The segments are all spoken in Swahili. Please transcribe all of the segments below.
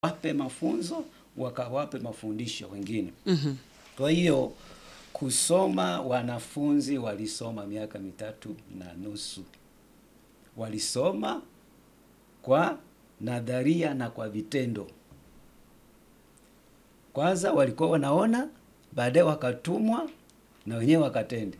wape mafunzo wakawape mafundisho wengine. Mhm. Kwa hiyo kusoma, wanafunzi walisoma miaka mitatu na nusu, walisoma kwa nadharia na kwa vitendo. Kwanza walikuwa wanaona, baadaye wakatumwa na wenyewe wakatende.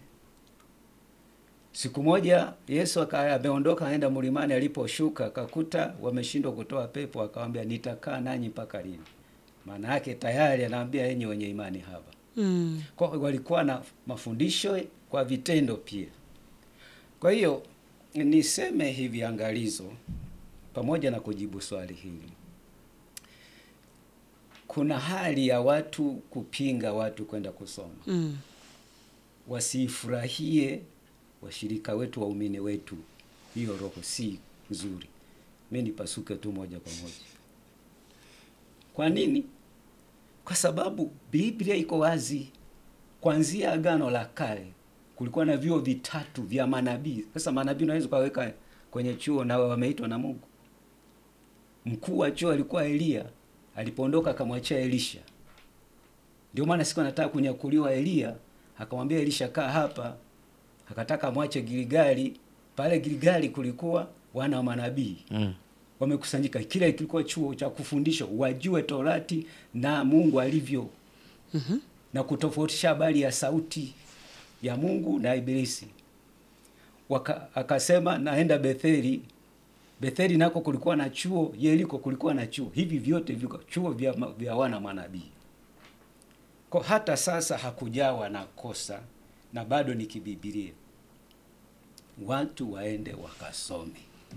Siku moja Yesu aka- ameondoka aenda mlimani, aliposhuka akakuta wameshindwa kutoa pepo, akamwambia nitakaa nanyi mpaka lini? Maana yake tayari anaambia enyi wenye imani haba. Mm. Kwa walikuwa na mafundisho kwa vitendo pia. Kwa hiyo niseme hivi angalizo, pamoja na kujibu swali hili, kuna hali ya watu kupinga watu kwenda kusoma, Mm. wasiifurahie washirika wetu, waumini wetu. Hiyo roho si nzuri, mi nipasuke tu moja kwa moja. Kwa nini? Kwa sababu Biblia iko wazi, kuanzia Agano la Kale kulikuwa na vyuo vitatu vya manabii. Sasa manabii unaweza ukaweka kwenye chuo na wameitwa na Mungu. Mkuu wa chuo alikuwa Eliya, alipoondoka akamwachia Elisha. Ndio maana siku anataka kunyakuliwa Eliya, akamwambia Elisha, kaa hapa. Akataka mwache Gilgali. Pale Gilgali kulikuwa wana wa manabii Mm. wamekusanyika. Kile kilikuwa chuo cha kufundisha wajue Torati na Mungu alivyo Mhm. na kutofautisha habari ya sauti ya Mungu na Ibilisi. Waka, akasema naenda Betheli. Betheli nako kulikuwa na chuo, Yeriko kulikuwa na chuo. Hivi vyote viko chuo vya, ma- vya wana manabii. Kwa hata sasa hakujawa na kosa na bado ni kibibilia, watu waende wakasome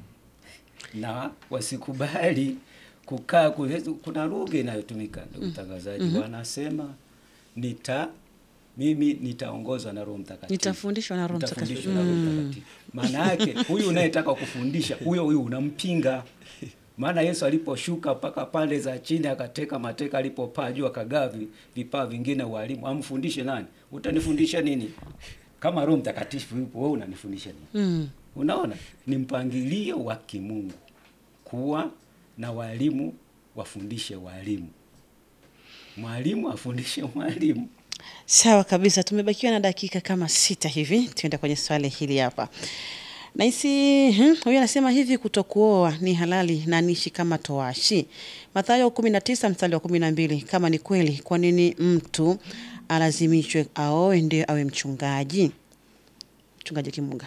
na wasikubali kukaa kule. Kuna lugha inayotumika ndugu mtangazaji, wanasema nita mimi nitaongozwa na Roho Mtakatifu, Nitafundishwa na Roho Nitafundishwa Mtakatifu. na Roho Mm. Mtakatifu. Maana yake huyu unayetaka kufundisha huyo huyu unampinga. Maana Yesu aliposhuka mpaka pande za chini akateka mateka, alipopaa juu akagawa vi- vipaa vingine walimu, amfundishe nani? Utanifundisha nini? Kama Roho Mtakatifu yupo, wewe unanifundisha nini? Mm. Unaona, ni mpangilio wa kimungu kuwa na walimu wafundishe walimu, mwalimu afundishe mwalimu. Sawa kabisa, tumebakiwa na dakika kama sita hivi, tuenda kwenye swali hili hapa. Nahisi hmm, huyu anasema hivi, kutokuoa ni halali na niishi kama towashi. Mathayo kumi na tisa mstari wa kumi na mbili. Kama ni kweli, kwa nini mtu alazimishwe aoe ndio awe mchungaji? Mchungaji Kimunga,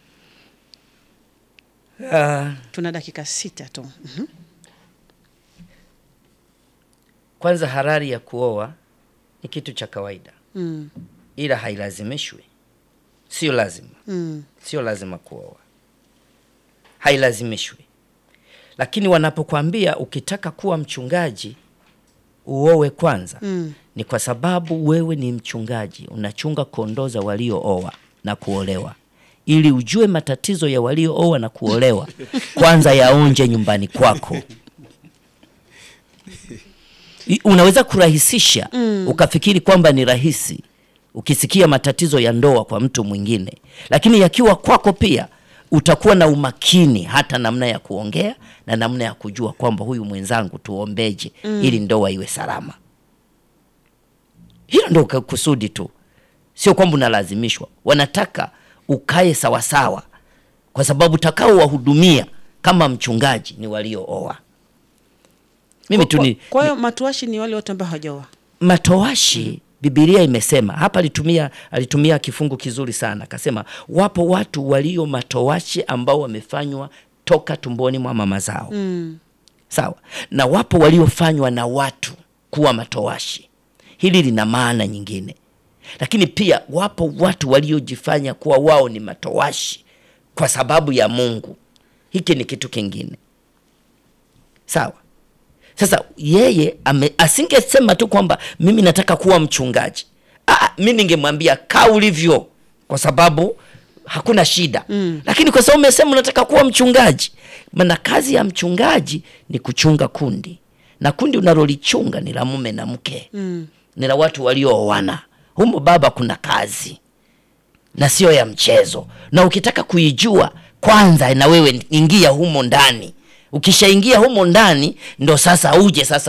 Ah, tuna dakika sita tu. Mhm. kwanza halali ya kuoa ni kitu cha kawaida, Mm, ila hailazimishwi. Sio lazima, mm, sio lazima kuoa, hailazimishwi. Lakini wanapokuambia ukitaka kuwa mchungaji uowe kwanza, mm. ni kwa sababu wewe ni mchungaji, unachunga kondoo za waliooa na kuolewa, ili ujue matatizo ya waliooa na kuolewa kwanza yaonje nyumbani kwako. I- Unaweza kurahisisha ukafikiri kwamba ni rahisi ukisikia matatizo ya ndoa kwa mtu mwingine, lakini yakiwa kwako pia utakuwa na umakini hata namna ya kuongea na namna ya kujua kwamba huyu mwenzangu tuombeje ili ndoa iwe salama. Hilo ndo ka- kusudi tu, sio kwamba unalazimishwa. Wanataka ukae sawasawa, kwa sababu takao wahudumia kama mchungaji ni waliooa. Mimi tu ni Kwa hiyo matuashi ni wale wote ambao hawajaoa. matoashi Bibilia imesema hapa, alitumia alitumia kifungu kizuri sana, akasema wapo watu walio matoashi ambao wamefanywa toka tumboni mwa mama zao Mm. sawa, na wapo waliofanywa na watu kuwa matoashi. Hili lina maana nyingine, lakini pia wapo watu waliojifanya kuwa wao ni matoashi kwa sababu ya Mungu. Hiki ni kitu kingine, sawa. Sasa yeye ame, asingesema tu kwamba mimi nataka kuwa mchungaji. Ah, mi ningemwambia kaa ulivyo, kwa sababu hakuna shida mm. Lakini kwa sababu umesema unataka kuwa mchungaji, maana kazi ya mchungaji ni kuchunga kundi, na kundi unalolichunga ni la mume na mke Mm. ni la watu waliooana. Humo baba, kuna kazi na sio ya mchezo, na ukitaka kuijua kwanza, na wewe ingia humo ndani ukishaingia humo ndani ndo sasa uje sasa